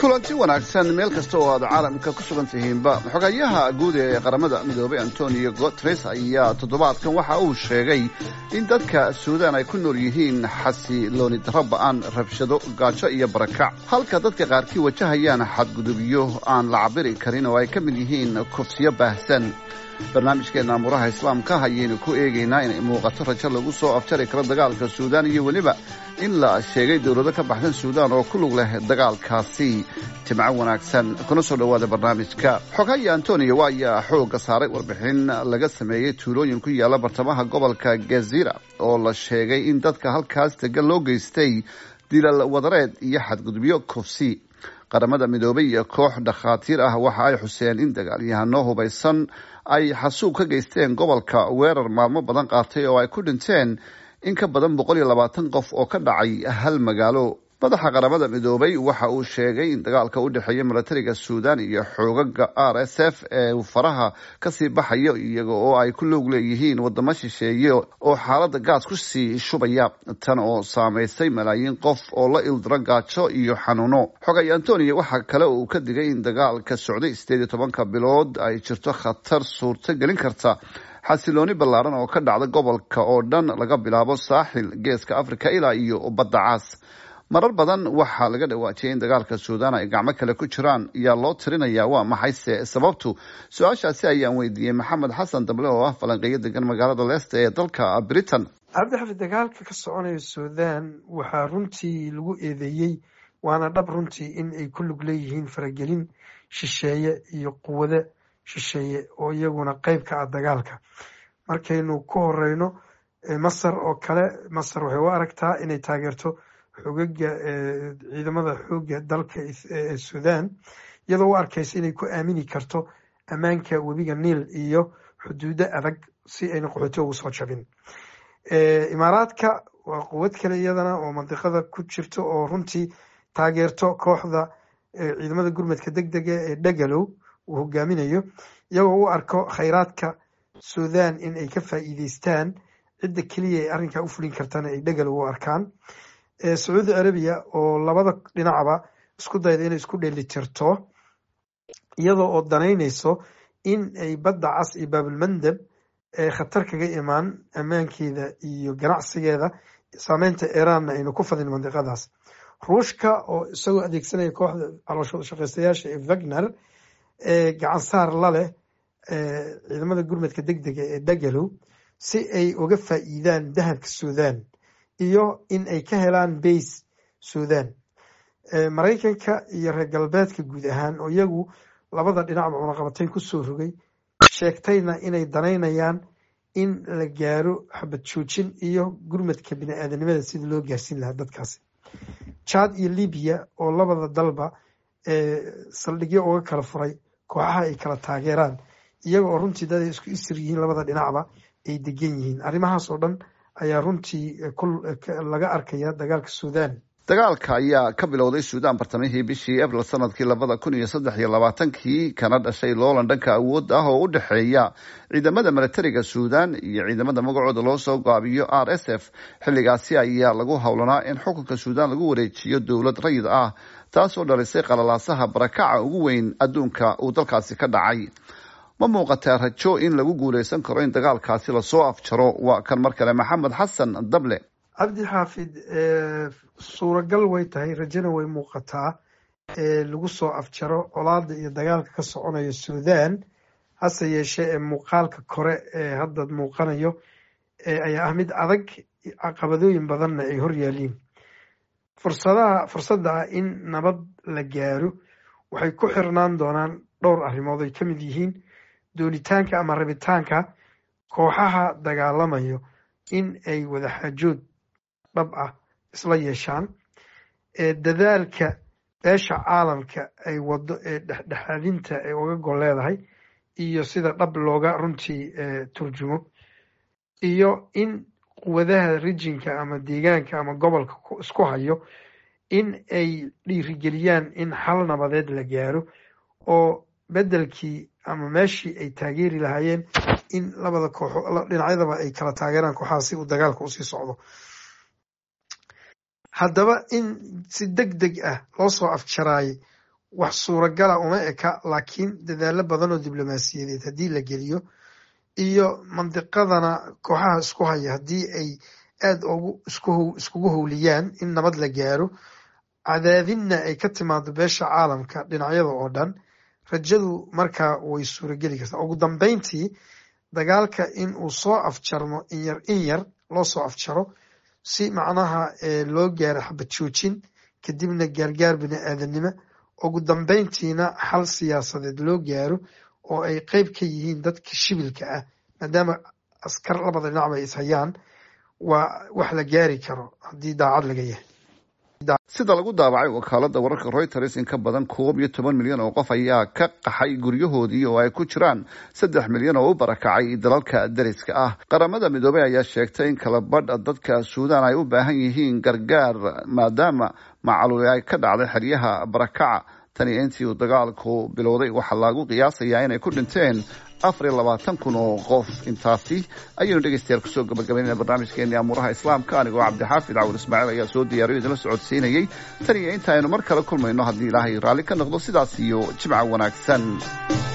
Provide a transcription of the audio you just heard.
kulanti wanaagsan meel kasta oo aad caalamka ku sugan tihiinba xogayaha guud ee qaramada midoobay antonio guteres ayaa toddobaadkan waxa uu sheegay in dadka suudaan ay ku nool yihiin xasilooni darro ba-aan rabshado gaajo iyo barakac halka dadka qaarkii wajahayaan xadgudubyo aan la cabiri karin oo ay ka mid yihiin kufsiyo baahsan barnaamijkeena amuraha islaamka ayaynu ku eegaynaa inay muuqato rajo lagu soo afjari karo dagaalka suudaan iyo weliba in la sheegay dowlado ka baxsan suudaan oo ku lug leh dagaalkaasi jimco wanaagsan kuna soo dhowaada barnaamijka xogaya antonio ayaa xoogga saaray warbixin laga sameeyey tuulooyin ku yaalla bartamaha gobolka gazira oo la sheegay in dadka halkaas degan loo geystay dilal wadareed iyo xadgudubyo kufsi qaramada midoobay iyo koox dhakhaatiir ah waxa ay xuseen in dagaalyahano hubaysan ay xasuub ka geysteen gobolka weerar maalmo badan qaatay oo ay ku dhinteen in ka badan boqol iyo labaatan qof oo ka dhacay hal magaalo madaxa qaramada midoobay waxa uu sheegay in dagaalka u dhexeeya milatariga suudaan iyo xoogaga r s f ee uu faraha kasii baxayo iyaga oo ay ku loog leeyihiin wadamo shisheeye oo xaalada gaas kusii shubaya tan oo saameysay malaayiin qof oo la ildiro gaajo iyo xanuuno xogay antonio waxaa kale uu ka digay in dagaalka socday sideed iyo tobanka bilood ay jirto khatar suurto gelin karta xasilooni ballaaran oo ka dhacda gobolka oo dhan laga bilaabo saaxil geeska africa ilaa iyo badda caas marar badan waxaa laga dhawaajiyay in dagaalka suudaan ay gacmo kale ku jiraan yaa loo tirinaya waa maxayse sababtu su-aashaasi ayaan weydiiyey maxamed xasan dable oo ah falanqeeyo degan magaalada leesta ee dalka britain cabdixafid dagaalka ka soconaya suudaan waxaa runtii lagu eedeeyey waana dhab runtii in ay ku lug leeyihiin faragelin shisheeye iyo quwado shisheeye oo iyaguna qeyb ka ah dagaalka markaynu ku horeyno masar oo kale masar waxay u aragtaa inay taageerto xogaga ciidamada xooga dalka suudaan iyadoo u arkaysa inay ku aamini karto ammaanka webiga niil iyo xuduudo adag si ayna qaxooti ugu soo jabin imaaraadka waa quwad kale iyadana oo mandiqada ku jirto oo runtii taageerto kooxda ciidamada gurmadka deg dega ee dhagalow uu hogaaminayo iyagoo u arko khayraadka suudaan in ay ka faa'iideystaan cidda keliya ay arrinkaa u fulin kartana ay dhagalow u arkaan sacuudi carabiya oo labada dhinacba isku dayda inay isku dheelitirto iyadoo oo danaynayso in ay badda cas iyo baabulmandab khatar kaga imaan ammaankeeda iyo ganacsigeeda saameynta iiraanna aynu ku fadin mandiqadaas ruushka oo isagoo adeegsanaya kooxda calooshooda shaqeystayaasha ee wagner gacan saar la leh ciidamada gurmadka deg dega ee dhagalow si ay uga faa'iidaan dahabka suudaan iyo in ay ka helaan bays suudaan maraykanka iyo reer galbeedka guud ahaan oo iyagu labada dhinacba cunaqabatayn kusoo rogay sheegtayna inay danaynayaan in la gaaro xabad joojin iyo gurmadka bini-aadanimada sida loo gaarsiin lahaa dadkaasi jad iyo libiya oo labada dalba saldhigyo uga kala furay kooxaha ay kala taageeraan iyaga oo runtii dad ay isku isir yihiin labada dhinacba ay degan yihiin arrimahaas oo dhan ayaa runtii laga arkaya dagaalka suudaan dagaalka ayaa ka bilowday suudaan bartamihii bishii abril sanadkii labada kun iyo saddex iyo labaatankii kana dhashay loolan dhanka awood ah oo u dhexeeya ciidamada milatariga suudaan iyo ciidamada magacooda loo soo gaabiyo r s f xilligaasi ayaa lagu howlanaa in xukunka suudaan lagu wareejiyo dowlad rayid ah taasoo dhalisay qalalaasaha barakaca ugu weyn adduunka uu dalkaasi ka dhacay ma muuqataa rajo in lagu guuleysan karo in dagaalkaasi lasoo afjaro waa kan mar kale maxamed xasan dable cabdi xaafid suuragal way tahay rajona way muuqataa lagu soo afjaro colaada iyo dagaalka ka soconaya suudaan hase yeeshee ee muuqaalka kore ee hadda muuqanayo ayaa ah mid adag caqabadooyin badanna ay hor yaaliin fursadaha fursadda ah in nabad la gaaro waxay ku xirnaan doonaan dhowr arrimood ay ka mid yihiin doonitaanka ama rabitaanka kooxaha dagaalamayo in ay wadaxaajood dhab ah isla yeeshaan dadaalka beesha caalamka ay wado ee dhexdhexaadinta ay uga gol leedahay iyo sida dhab looga runtii turjumo iyo in quwadaha rijinka ama deegaanka ama gobolka isku hayo in ay dhiirigeliyaan in xal nabadeed la gaaro oo beddelkii ama meeshii ay taageeri lahaayeen in labada kooxo dhinacyadaba ay kala taageeraan kooxaha si uu dagaalka usii socdo haddaba in si deg deg ah loo soo afjaraayay wax suuragala uma eka laakiin dadaalo badan oo diblomaasiyadeed haddii la geliyo iyo mandiqadana kooxaha isku haya haddii ay aada ugu iskugu howliyaan in nabad la gaaro cadaadinna ay ka timaado beesha caalamka dhinacyada oo dhan rajadu markaa way suurageli kartaa ugu dambeyntii dagaalka in uu soo afjarmo inyar in yar loo soo afjaro si macnaha loo gaaro xabad joojin kadibna gaargaar bini aadanimo ugu dambeyntiina xal siyaasadeed loo gaaro oo ay qeyb ka yihiin dadka shibilka ah maadaama askar labada dhinacba is hayaan waa wax la gaari karo haddii daacad laga yahay sida lagu daabacay wakaalada wararka reuters in ka badan koob iyo toban milyan oo qof ayaa ka qaxay guryahoodii oo ay ku jiraan saddex milyan oo u barakacay dalalka dariska ah qaramada midoobey ayaa sheegtay in kala badh dadka suudaan ay u baahan yihiin gargaar maadaama macaluuli ay ka dhacday xeryaha barakaca tani intii uu dagaalku bilowday waxaa lagu qiyaasayaa inay ku dhinteen afar iyo labaatan kun oo qof intaasi ayaynu dhegeystayaal kusoo gabagabaynayna barnaamijkeeni amuuraha islaamka anigoo cabdixaafid cawur ismaaciil ayaa soo diyaariyo idinla socodsiinayey tan iyo inta aynu mar kale kulmayno haddii ilaahay raalli ka noqdo sidaas iyo jimca wanaagsan